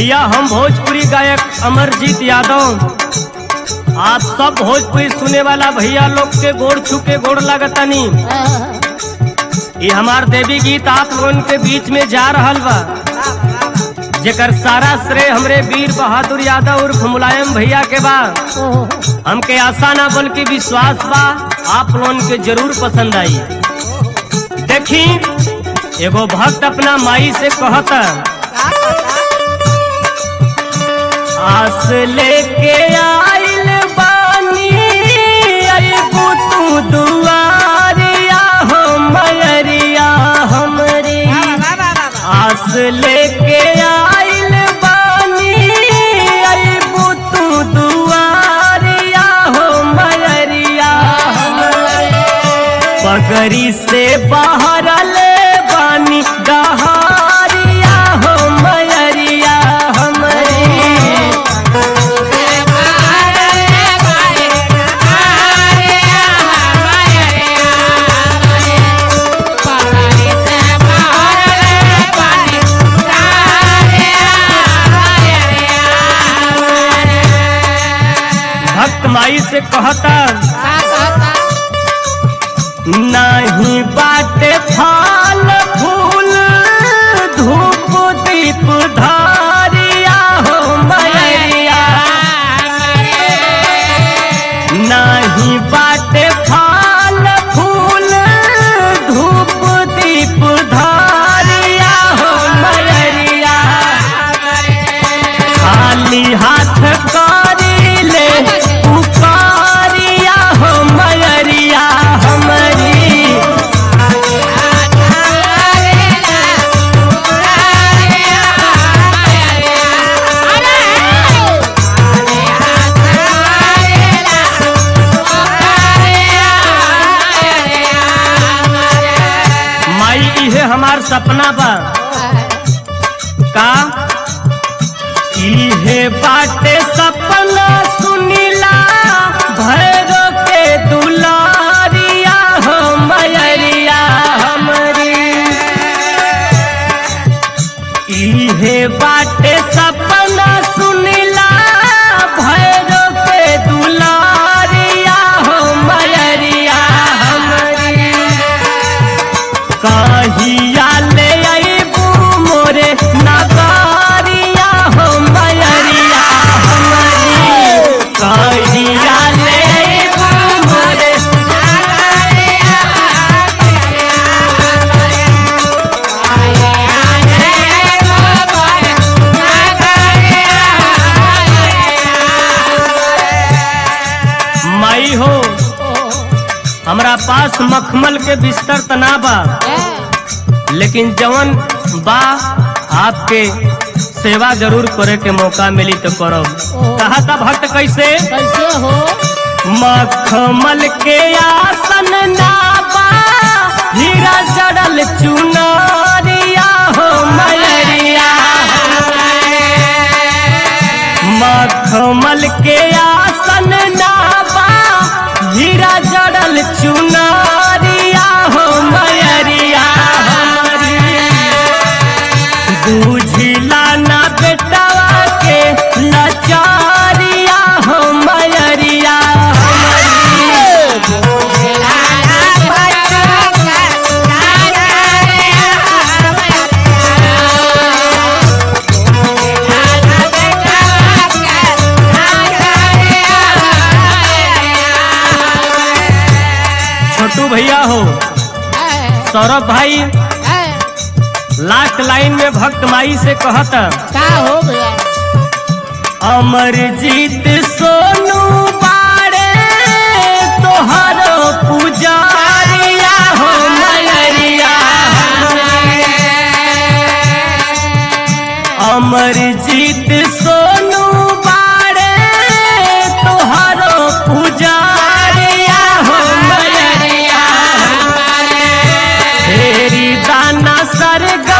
भैया हम भोजपुरी गायक अमरजीत यादव आप सब भोजपुरी सुने वाला भैया लोग के गोड़ छू के गोड़ लागतानी ये हमार देवी गीत आप लोगन के बीच में जा रहल बा जेकर सारा श्रेय हमरे वीर बहादुर यादव उर्फ मुलायम भैया के बा हमके आशा ना बल्कि विश्वास बा आप लोगन के जरूर पसंद आई देखी एगो भक्त अपना माई से कहता आस लेके आइल बानी अइबू तू दुआरिया हो मयरिया हमरी आस लेके आइल बानी अइबू तू दुआरिया हो मयरिया हमरी पगड़ी से बाहर ले बानी डहारिया हो मयरिया हमरी भक्त माई से कहता नहीं बाटे फल फूल धूप दीप धारिया हो मैया नहीं बाटे फल फूल धूप दीप धारिया हो मैया खाली हाथ करी ले पुकारिया हो मैरिया हमरी माई इहे हमार सपना बा का इहे बाटे सपना सुनीला भैरो के दुलारिया हो मैरिया हमरी इहे बाटे सपना सुनीला भैरो के दुलारिया हो मैरिया हमरी कहिया ले अइबू मोरे नगारिया हो मैरिया हमरी कहिया ले अइबू मोरे माई हो हमरा पास मखमल के बिस्तर तना बा लेकिन जवन बा आपके सेवा जरूर करे के मौका मिली तो करब कहा था भक्त कैसे कैसे हो मखमल के आसन नाबा हीरा जड़ल चुनारिया हो मैरिया मखमल के आसन नाबा हीरा जड़ल चुनारिया हो मैरिया हमारी बुझिला ना बेटवा के लाचारिया हो मैरिया छोटू भैया हो सौरभ भाई लास्ट लाइन में भक्त माई से कहता का हो गया अमरजीत सोनू बाड़े तोहरो पुजारिया हो मैरिया अमरजीत सोनू बाड़े तोहरो पुजारिया हो मैरिया तेरी दाना सरग